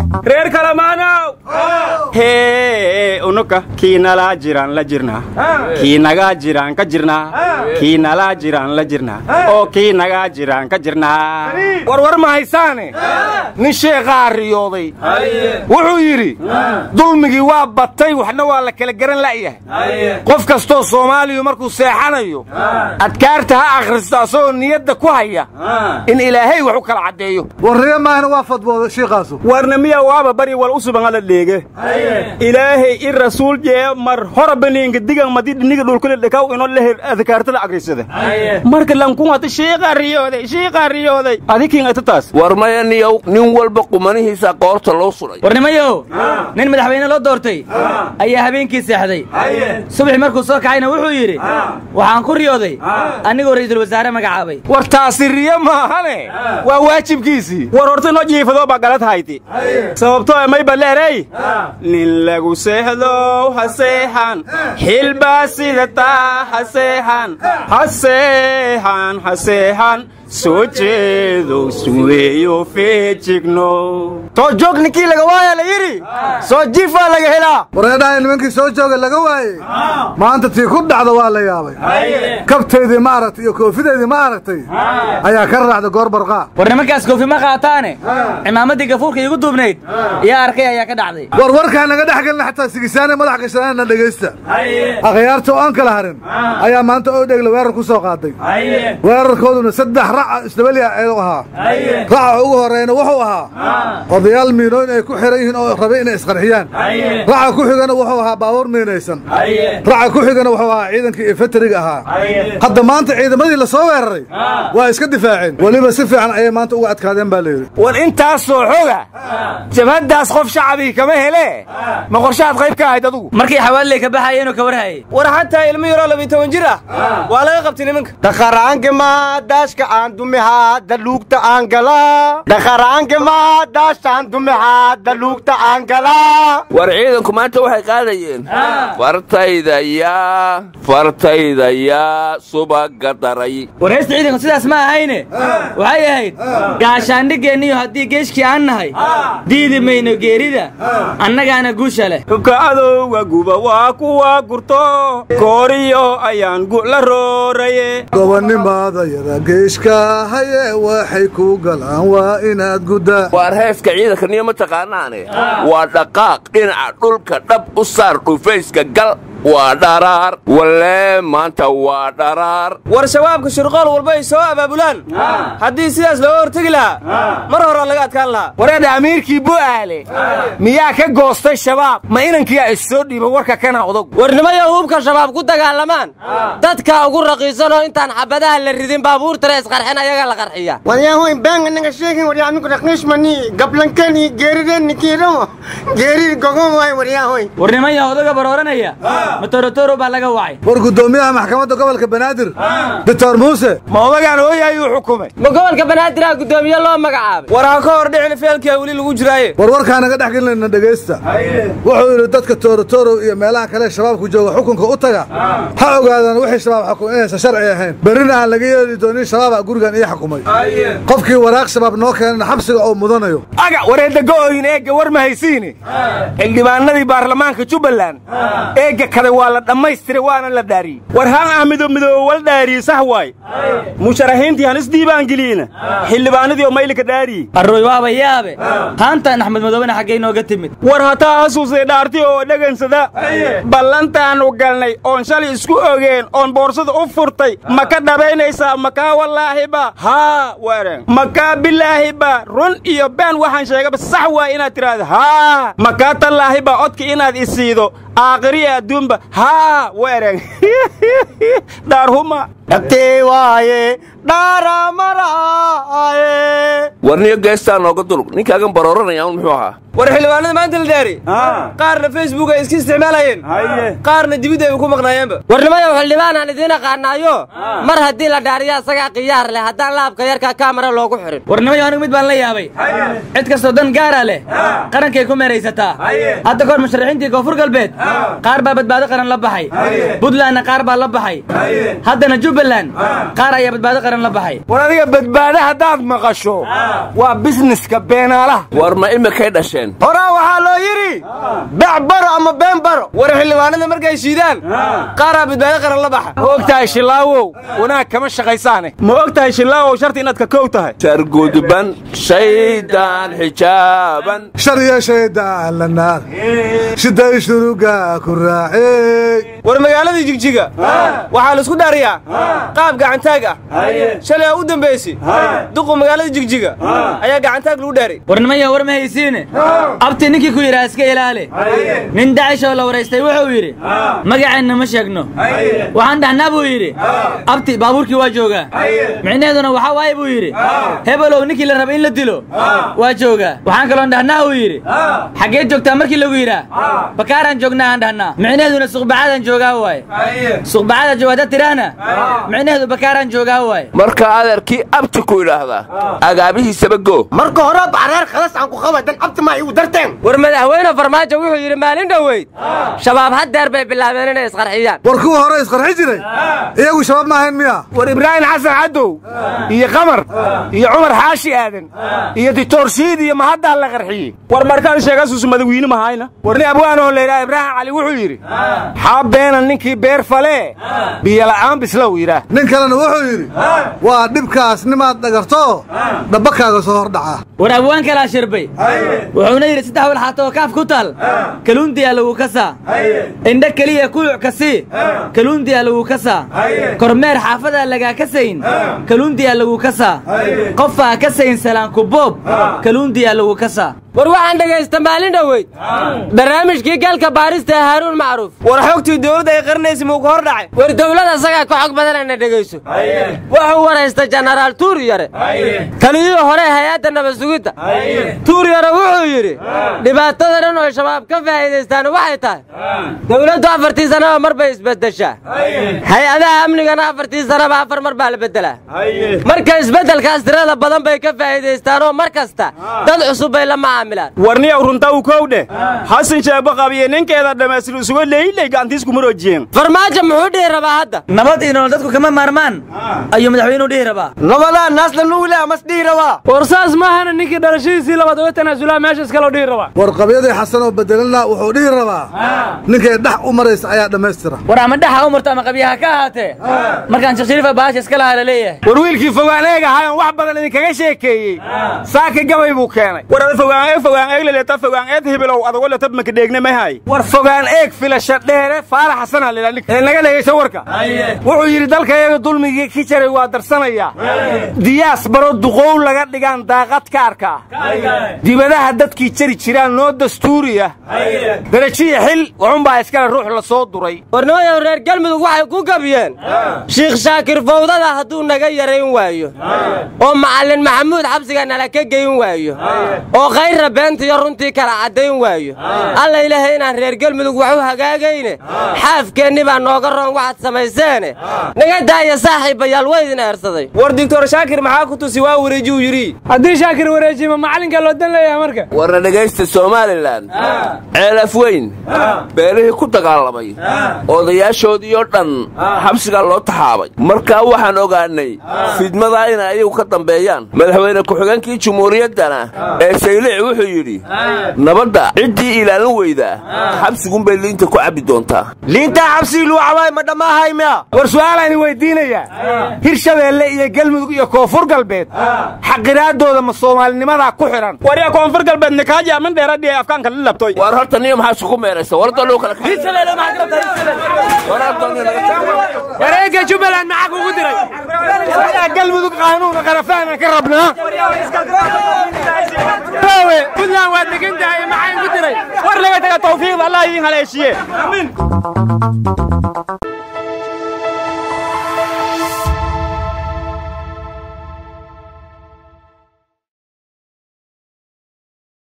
reer kalamaanow hee unuka kii nalaa jiraan la jirnaa kii nagaa jiraan ka jirnaa kii nalaa jiraan la jirnaa oo kii nagaa jiraan ka jirnaa warwar ma haysaane nin sheekhaa riyooday wuxuu yidhi dulmigii waa batay waxna waa la kala garan la'yahay qof kastoo soomaaliyu markuu seexanayo adkaarta ha akhristo asagoo niyadda ku haya in ilaahay wax u kala caddeeyo warriye maahna waa fadbooda shiiqaasu warna miya waaba bari wal u subangala dheege ilaahay i rasuul jee mar hora baniinka digan madi dhiniga dhulkule dhekaw ino lehe adkaartada agrisada marka lankunata shiiqa riyooday shiiqa riyooday adikin ata taas war maya niyow nin walba qumanihiisa qoorta loo suray warnimayow nin madaxweyne loo doortay ayaa habeenkii seexday subaxi markuu soo kacayna wuxuu yidhi waxaan ku riyooday anigoo ra'iisul wasaare magacaabay war taasi riyo maahane waa waajibkiisii war horta noo jiifadoo baa galad hayti sababtoo may baleerey nin lagu seexdow ha seexan xilbaa sidataa ha seexan ha seexan ha seexan soo jeedow suweeyo feejigno soo joog ninkii laga waaya la yidhi soo jiifaa laga helaa wareedhahay nimankii soo jooga laga waayey maanta tii ku dhacda waa la yaabay kabtaydii ma aragtay iyo koofideydii ma aragtay ayaa ka raacday goor barqaa war nimankaas koofi ma qaataane cimaamaddii gafuurka iigu duubnayd yaa arkay ayaa ka dhacday war warkaa naga dhex gelina xataa sigisaane madax gashanaana dhegaysta akhyaarta oo aan kala harin ayaa maanta oo dhegle weerar ku soo qaaday weerarkooduna saddex raca isdabaliya eedu ahaa raca ugu horreyna wuxuu ahaa odayaal miinooyn ay ku xihan yihiin oo rabay inay isqarxiyaan raca ku xigana wuxuu ahaa baabuur miinaysan raca ku xigana wuxuu ahaa ciidankii infantariga ahaa hadda maanta ciidamadii la soo weeraray waa iska difaaceen weliba si fiican ayay maanta uga adkaadeen baa layidhi war intaasoo xoga jabhaddaas qof shacbii kama hele ma qorshahaad qayb ka ahayd adugu markii xawaaliley ka baxayeenoo ka warhayay war xataa ilmo yaroo labiy toban jir ah waa laga qabtay nimanka dhaqaraangama daashka aan dumihaa daluugta aan galaa dhaqaraangama daashtaan dumihaa daluugta aan galaa war ciidanku maanta waxay qaadayeen fartayda yaa fartayda yaa subaga daray war heesta ciidanku sidaas ma ahayne waxay ahayd gaashaandhigeenniyo haddii geeshkii aan nahay diidi mayno geerida annagaana guusha leh hubka adowga guba waa kuwa gurto kooriyo ayaan gu'la rooraye gobonnimaada yada geeshka haye waxay ku galaan waa inaad guddaa waar heeska ciidanka niyo ma taqaanaane waa dhaqaaq dhinaca dhulka dhab u saar dhufayska gal waa dharaar walee maanta waa dharaar war shabaabka shirqool walba ay soo abaabulaan haddii sidaas looga hortegi lahaa mar horaa laga adkaan lahaa wareedha amiirkii bu'aale miyaa ka goostay shabaab ma inankiyaa is soo dhiiba warka kana odog warnimayo hubka shabaab ku dagaalamaan dadka ugu raqiisanoo intaan xabadaha la ridin baabuurtana isqarxin ayaga la qarxiya waryahoyn baanga naga sheegin waryaamiku raqiishmani gablankani geerideni kiiramo geerid gogon waay waryahoyn warnimaya odaga barooranaya matorotoro baa laga wacay war guddoomiyaha maxkamadda gobolka banaadir doctor muuse ma odagaan hooyayuu xukumay ma gobolka banaadirah guddoomiye loo magacaabay war ha ka hor dhicin feelkia weli lagu jiraaye war warkaa naga dhex gelinayna dhegaysta wuxuu yidhi dadka toorotorow iyo meelaha kale shabaabku jooga xukunka u taga ha ogaadaan wixii shabaab xukun inaysan sharci ahayn berrina aan laga yeeli doonin shabaaba gurigan ii xukumay qofkii waraaq shabaab noo keenana xabsiga oo mudanayo aga wareedda go'oyin eegga war ma haysiini xildhibaanadii baarlamaanka jubbaland eegga kale waa la dhammaystiray waana la dhaariyey war haan ah midoob wal dhaariye sax waay musharaxiintii han isdiibaangeliina xildhibaanadii oo maylika dhaariye arroy waaba yaabe haantaan axmed madoobena xaggay nooga timid war hataa hasuusay dhaarti oo dhagansada ballantaannu galnay oon shalay isku ogeen oon boorsada u furtay ma ka dhabaynaysaa makaa wallaahiba haa waren makaa bilaahiba run iyo been waxaan sheegaba sax waay inaad tidhaahdo haa makaa tallaahiba codka inaad isiido aakhiriya adduunba haa weren dhaarhuma dhabtee waaye dhaaramaraaye warniyo geestaa nooga dulug ninkaagan barooranaya un muxuu ahaa war xildhibaanada maanta la dhaari qaarna facebook ay iska isticmaalayeen qaarna dibidda ay ku maqnaayeenba warnimayow xildhibaanaan idiin aqaanaayo mar haddii la dhaariya asagaa khiyaar leh haddaan laabka yarka kaamara loogu xirin warnimayo anigu mid baan la yaabay cid kastoo dan gaara leh qarankay ku meeraysataa hadda kahor musharaxiintii koonfur galbeed qaar baa badbaado qaran la baxay buntlandna qaar baa la baxay haddana jubbaland jubbaland qaar ayaa badbaado qaran la baxay war adiga badbaado haddaad maqasho waa bisneska beenaalaha war ma imikay dhasheen horaa waxaa loo yidhi beec baro ama been baro war xildhibaanada markay shiidaan qaaraa badbaado qaran la baxa ma og tahay shilaawow wanaag kama shaqaysaane ma og tahay shilaawow sharti inaad ka kow tahay sargudban shaydaan xijaaban shariya shaydaan la naar shiday shuruga ku raacey war magaaladii jigjiga waxaa la isku dhaariyaa qaab gacantaag ah shalay aa u dambaysi duqu magaalada jigjiga ayaa gacantaag lagu dhaaray warnimaya war ma haysiine abti ninkii ku yidhaha iska ilaali nin dacish oo la waraystay wuxuu yidhi magaceenna ma sheegno waxaan dhahnaa buu yidhi abti baabuurkii waa joogaa micnaheeduna waxaa waaye buu yidhi hebelow ninkii la raba in la dilo waa joogaa waxaan kaloon dhahnaa uu yidhi xaggee joogtaa markii lagu yidhaa bakaaraan joognaa aan dhahnaa micnaheeduna suqbacadaan joogaa waaye suqbacada jooga haddaad tidhaahna micnaheedu bakaaraan joogaa waaye marka adeerkii abti ku idhaahdaa agaabihiisaba go marka hore bareer khalas aan ku qaba dan abti ma igu darteen war madaxweyne farmaajo wuxuu yidhi maalin dhoweyd shabaab haddeer bay bilaabeen inay isqarxiyaan war kuwa hore isqarxi jiray iyagu shabaab ma ahayn miya war ibraahim xasan cadow iyo qamar iyo cumar xaashi aadan iyo ditorshiid iyo mahaddaa la qarxiyey war markaan sheegasuusu madawiine mahayna warni abwaanoo laydhaha ibraahim cali wuxuu yidhi xaa beena ninkii beer falee biyola'aan bislow yidhaah nin kalena wuxuu yidhi waa dhibkaas nimaad dhagarto dhabbakaaga soo hordhaca war abwaan kalaa shirbay wuxuuna yidhi saddex walxaato oo kaaf ku taal kaluundiyaa lagu kasaa indho keliya kuluc kasii kaluundiyaa lagu kasaa kormeer xaafadaa lagaa kasayn kaluundiyaa lagu kasaa qofaa kasayn salaankuboob kaluundiyaa lagu kasaa war waxaan dhegaysta maalin dhoweyd barnaamijkii galka baarista ee haaruun macruuf war xogtii dowladda ay qarinaysa muu ka hor dhacay war dowladda isagaa ka xog badan ayna dhegayso wuxuu waraysta jenaraal tuuryare taliyihii hore hay-adda nabasugidda tuuryare wuxuu yidhi dhibaatada dhan oo shabaab ka faa'iidaystaan waxay tahay dowladdu afartii sanaba mar bay isbeddeshaa hay-adaha amnigana afartii sanaba afar mar baa la beddelaa marka isbeddelkaas tirada badan bay ka faa'iidaystaan oo mar kasta dad cusub bay la macaamilaan warniyow runta u kow dheh xasan sheebo qabiye ninkeeda dhammaystir isuga leeyley gacantiisku maroojiyeen farmaajo muxuu dhihi rabaa hadda nabad iyo nolol dadku kama maarmaan ayuu madaxweynuhu dhihi rabaa nabadaa naasla nuugile amas dhihi rabaa war saas maahana ninkii dhalashadiisii labaad uga tanaasulaa meesha iskaloo dhihi rabaa war qabyadii xasan oo bedelana wuxuu dhihi rabaa ninkay dhex u maraysa ayaa dhammaystira war ama dhaxa u marto ama qabyaha ka ahaatee markaan sheekh shariifa baasha iska lahaa la leeyahay war wiilkii fogaan eeg ahaayoon wax badan idinkaga sheekeeyey saaka gabay buu keenay war ada fogaan eeg fogaan eeg leleta fogaan eed hibilow adago letab makadheegne mahay war fogaan eeg filasha dheere faarax xasanaa la ninka ee naga dhegayso warka wuxuu yidhi dalkayaga dulmigii ki jaray waa darsanayaa diyaas baro duqow laga dhigaan daaqad ka arkaa dibadaha dadkii jari jiraan noo dastuuriya darajiya xil waxunbaa iskale ruux la soo duray warnooyow reer galmudug waxay ku gabiyeen shiikh shaakir fawdada hadduu naga yarayn waayo oo macallin maxamuud xabsiga nala ka geyn waayo oo khayrra beentiyo runtii kala caddayn waayo alla ilaahay inaan reer galmudug wax u hagaagayne xaafkeenni baa nooga roon waxaad samayseene naga daaya saaxiibayaal waa idin eersaday war doctor shaakir maxaa ku tusi waa wareejiyuu yidhi haddii shaakir wareejima macallinka loo dan leeyahay marka warna dhegaysta somalilan ceelaf weyn beelihii ku dagaalamay odayaashoodiioo dhan xabsigaa loo taxaabay markaa waxaan ogaannay fidmadaa inay ayagu ka dambeeyaan madaxweyne ku-xigeenkii jumhuuriyaddana ee saylici wuxuu yidhi nabadda ciddii ilaalin weydaa xabsigunbay liinta ku cabbi doontaa liintaa xabsigii luu cabaay ma dhamaahay miya war su'aalaan weydiinayaa hirshabeelle iyo galmudug iyo koonfur galbeed xaqiraaddooda ma soomaalinimadaa ku xidhan warya koonfur galbeed nikaaji amin dheeradhiye afkaanka la labtoy war horta niyo maxaa isugu meeraysa warda loo kala wareegga jubbaland maxaa kugu diray galmudug qaanuuna qarafaanan ka rabnaa puntland waad degan tahay maxaa igu diray war laga taga tawfiiqda allah idiin haleeshiye